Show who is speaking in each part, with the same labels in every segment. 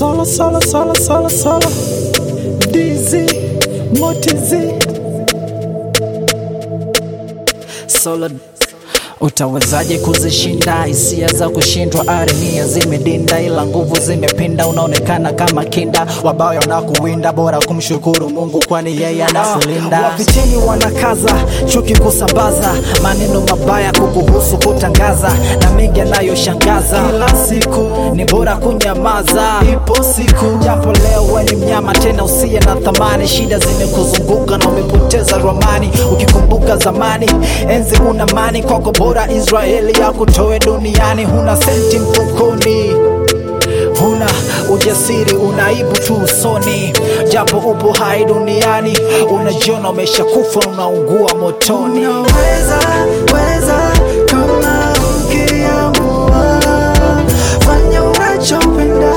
Speaker 1: Solo, solo, solo, solo, solo. DZ, Motizi. Solo. Utawezaje kuzishinda hisia za kushindwa? Arenia zimedinda, ila nguvu zimepinda. Unaonekana kama kinda, wabaya na kuwinda. Bora kumshukuru Mungu, kwani yeye anakulinda. Wapiteni wanakaza chuki kusambaza maneno mabaya kukuhusu kutangaza, na mengi yanayoshangaza. Kila siku ni bora kunyamaza, ipo siku japo leo we ni mnyama tena usiye na thamani. Shida zimekuzunguka na umepoteza ramani, ukikumbuka zamani enzi una mani kwako bora Israeli ya kutoe duniani. Huna senti mfukoni, huna ujasiri, unaibu tu usoni, japo upo hai duniani, unajiona umeshakufa, unaungua motoni.
Speaker 2: Unaweza weza kama ukiamua, fanya unachopenda,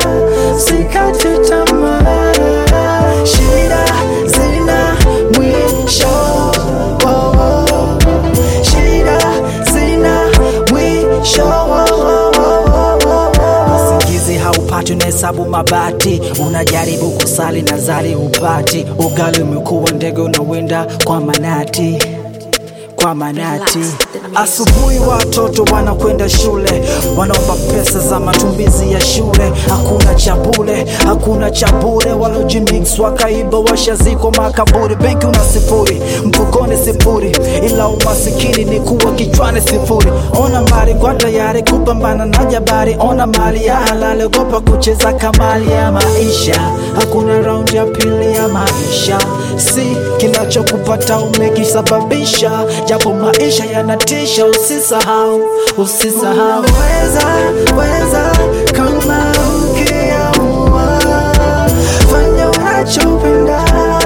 Speaker 2: sikate tamaa. Shida zina mwisho, oh, oh. shida zina mwisho. oh, oh, oh, oh, oh.
Speaker 1: Usingizi haupati, unahesabu mabati, unajaribu kusali na zali hupati. Ugali umekuwa ndege, unawinda kwa manati kwa manati. Asubuhi watoto wanakwenda shule, wanaomba pesa za matumizi ya shule. Hakuna cha bure, hakuna cha bure. Walojimix wakaiba, washaziko makaburi. Benki una sifuri, mfukoni sifuri, ila umasikini ni kuwa kichwani sifuri. Ona mbali kwa tayari kupambana na jabari, ona mali ya halali, ogopa kucheza kamali ya maisha. Hakuna raundi ya pili ya maisha, si kinachokupata umekisababisha, japo maisha yanatisha. Usisahau, usisahau.
Speaker 2: Unaweza weza kama ukiamua, fanya unachopenda,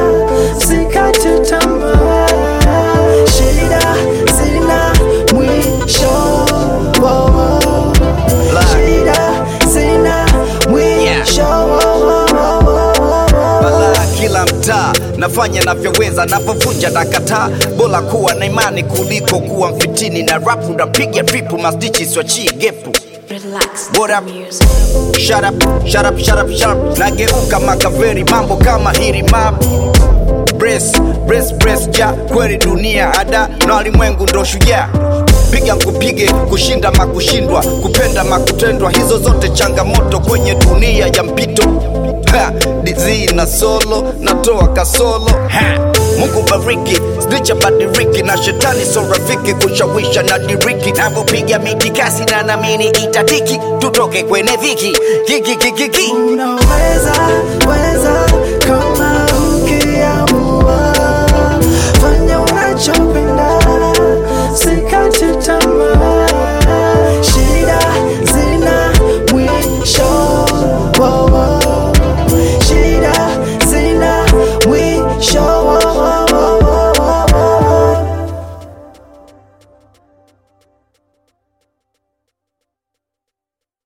Speaker 2: sikate tamaa. Shida zina mwisho, oh, oh. shida zina mwisho. oh, oh, oh, oh, oh.
Speaker 3: balaa kila mtaa nafanya navyoweza napovunja nakataa bora kuwa na imani kuliko kuwa mfitini na rapu napiga tripu mastichi swachie gepu
Speaker 4: Relax.
Speaker 3: What up?
Speaker 4: Music.
Speaker 3: Shut up, shut up, shut up, shut up. Nageuka makaveri mambo kama hiri map Brace, brace, brace, ja kweli dunia ada na walimwengu ndo shujaa piga nkupige kushinda makushindwa kupenda makutendwa hizo zote changamoto kwenye dunia ya mpito Ha, dizi na solo natoa kasolo ha. Mungu bariki snicha badiriki na shetani so rafiki kushawisha na diriki navyopiga miti kasi na namini itatiki tutoke kwenye dhiki kikikikiki
Speaker 2: Unaweza weza kama ukiamua,